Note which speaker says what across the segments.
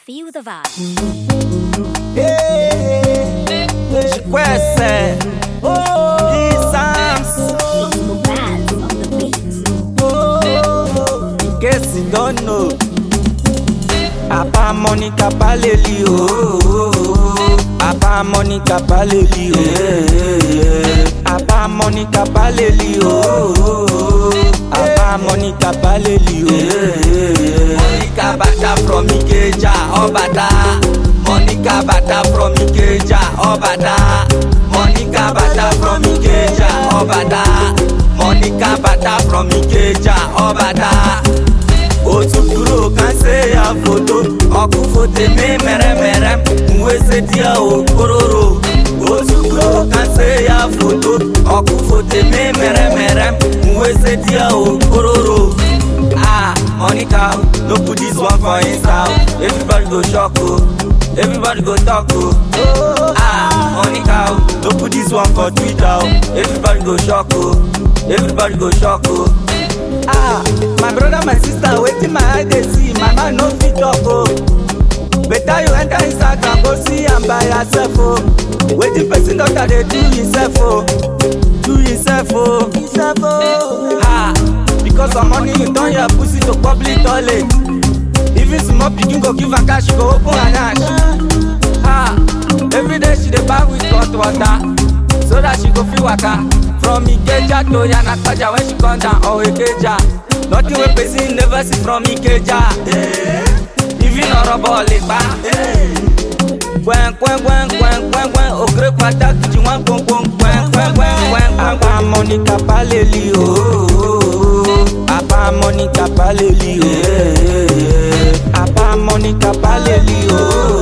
Speaker 1: Feel the vibe.
Speaker 2: Hey, Chikwese, Isams,
Speaker 1: Baz on the beat.
Speaker 2: oh, in case you don't know, Apa Monica Paleli, oh, Apa Monica Paleli, oh, Apa Monica Paleli, oh, Apa Monica Paleli, oh, Monica Bata from Ikeja, Obada, Monica Bata from Ikeja, Obada, Monica Bata from Ikeja, Obada, Monica Bata from Ikeja, Obada. otu duro kan se ya foto ọkụ foto eme mere mere mwese dia okororo otu duro kan se ya foto ọkụ foto eme mere mere mwese dia okororo ah monica no put this one for insta o everybody go shock o everybody go talk o ah monica no put this one for twitter o everybody go shock o everybody go shock o. ah my brother my sister wetin my eye dey see my mind no fit talk o better you enter instagram go see am by yourself o wetin person doctor dey do himself o do himself o himself o ah because of money you turn your pussy to public toilet even small pikin go give am cash she go open her yansh ah everyday she dey baff with hot water so that she go fit waka from ikeja to yanakaja when she come down or ikeja nothing wey person never see from ikeja even ọrọbọ lè pa kwẹ́nkwẹ́nkwẹ́nkwẹ́nkwẹ́nkwẹ́n òkèrè pàtàkì jí wọ́n kwẹ́nkwẹ́nkwẹ́nkwẹ́nkwẹ́n. àbá monica paleli o àbá monica paleli o àbá monica paleli o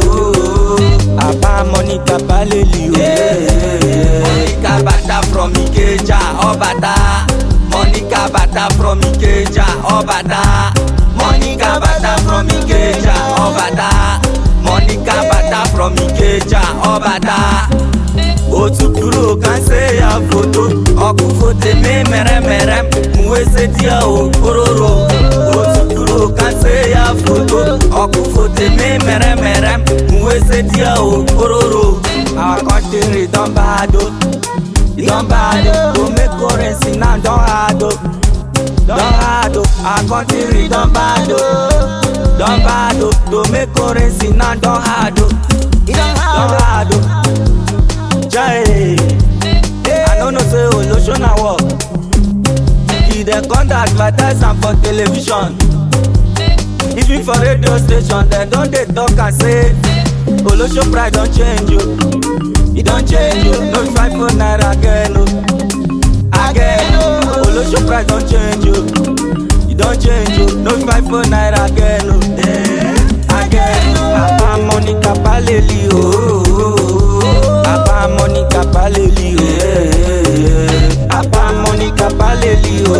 Speaker 2: àbá monica paleli o. monica bata from ikeja ọbata monica bata from ikeja ọbata monica bata from ikeja ọbata monica bata from ikeja ọbata otu duro kan se ya foto ọkụ foto eme mere mere mwese dia okororo otu duro kan se ya foto ọkụ foto eme mere mere mwese dia okororo our country don bad o e don bad o to make currency now don hard o don hard o our country don bad o don bad o to make currency now don hard o e don hard o jai i no know say olosho na work e dey come dey advertise am for television even for radio station dem don dey talk am say olosho price don change o e don change o no be five four naira again o again o olosho price don change o e don change o no be five four naira again o again o apa monica paleli o apa monica paleli o apa monica paleli o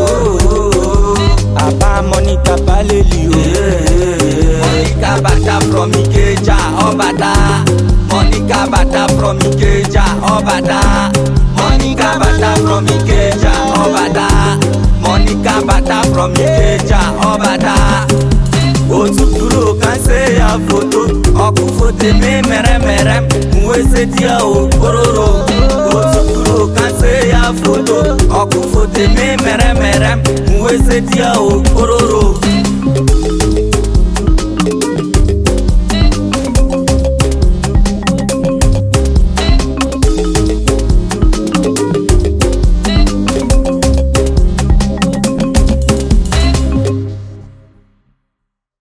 Speaker 2: apa monica paleli o. monica bata from ikeja ọbata monica bata from ikeja ọbata monica bata from ikeja ọbata monica bata from ikeja ọbata otu duro kan se ya foto ọkụ foto eme mere mere mwese dia okororo otu duro kan se ya foto ọkụ foto eme mere mere mwese dia okororo